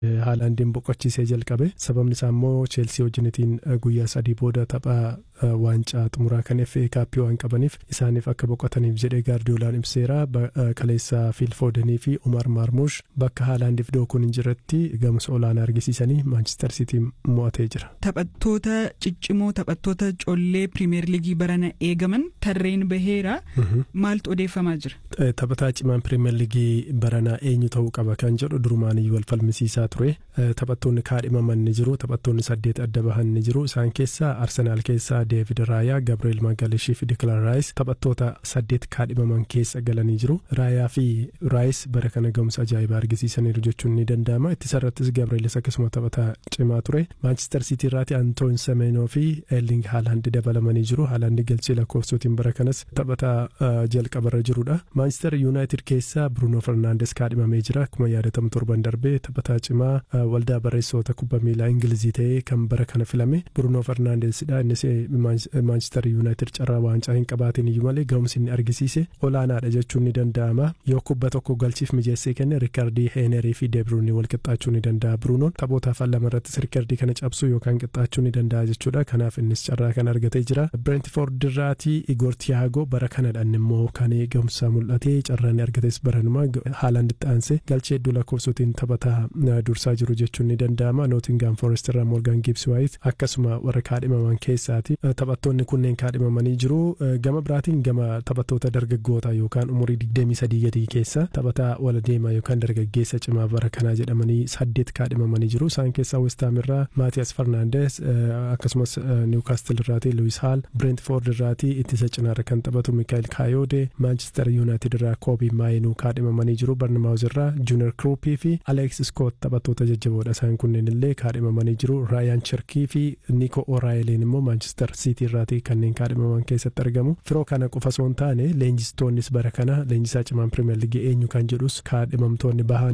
Haalaandiin boqochiisee jalqabe sababni isaa immoo cheelsii wajjinitiin guyyaa sadii booda tapha waancaa xumuraa kan FA kaappii waan qabaniif isaaniif akka boqotaniif jedhee gaardiyoolaan ibseera kaleessa fiil foodanii fi umar maarmuush bakka haalaandiif dookuun hin jirretti gamsa olaanaa argisiisanii maanchister siitii mo'atee jira. Taphattoota ciccimoo taphattoota collee pirimeer liigii barana eegaman tarreen baheera maaltu odeeffamaa jira. Taphataa cimaan pirimeer liigii baranaa eenyu ta'uu qaba kan jedhu durumaaniyyuu wal falmisiisaa ture taphattoonni kaadhimaman ni jiru taphattoonni saddeet adda bahan ni jiru isaan keessaa arsenaal keessaa deevid raayaa gabriel magalishii fi dikilaan raayis taphattoota saddeet kaadhimaman keessa galanii jiru raayaa fi raayis bara kana ga'umsa ajaa'ibaa argisiisaniiru jechuun ni danda'ama ittisarrattis gabrielis akkasuma taphataa cimaa ture maanchister siitii irraati antoon semeenoo fi eerling haalaandi dabalamanii jiru haalaandi galchee lakkoofsootiin bara kanas taphataa jalqabarra jirudha maanchister yuunaayitid keessaa bruunoo fernaandes kaadhimamee jira akkuma yaadatamu torban darbee taphataa cimaa waldaa barreessitoota kubbaa miilaa ingilizii ta'ee kan bara kana filame bruunoo fernaandesidha innis maanchister yuunaayitid carraa waancaa hin qabaatiin iyyuu malee ga'umsi inni argisiise olaanaadha jechuun ni danda'ama yoo kubba tokko galchiif mijeessee kenne riikardii heenerii fi deebruunii wal qixxaachuu ni danda'a bruunoon taphoota afaan lama irrattis riikardii kana cabsuu yookaan qixxaachuu ni danda'a jechuudha kanaaf innis carraa kana argatee jira bireentifoord irraatii igoor tiyaagoo bara kanadhaan immoo kan ga'umsa mul'atee carraa ni argates baranuma haalaan itti aansee galchee hedduu lakkoofsotiin taphataa dursaa jiru jechuun ni danda'ama nootingaam foorest irraa moorgaan giibsi waayit akkasuma warra kaadhimaman keessaati taphattoonni kunneen kaadhimamanii jiru gama biraatiin gama taphattoota dargaggoota yookaan umurii digdamii sadii gadii keessa taphataa wala deemaa yookaan dargaggeessa cimaa bara kanaa jedhamanii saddeet kaadhimamanii jiru isaan keessaa westaam irraa maatiyas farnaandes akkasumas niwkaastil irraati luwis haal bireentfoord irraati ittisa cinaarra kan taphatu mikaayil kaayoode maanchister yuunaayitid irraa koobii maayinuu kaadhimamanii jiru barnamaawuz irraa juunior kruupii fi aleeks iskoot taphattoota jajjaboodha isaan kunneen illee kaadhimamanii jiru raayaan cherkii fi niiko oraayiliin immoo maanchister siitii irraati kanneen kaadhimaman keessatti argamu firoo kana qofa osoo hin taane leenjistoonnis bara kana leenjisaa cimaan pirimeer liigii eenyu kan jedhus kaadhimamtoonni bahan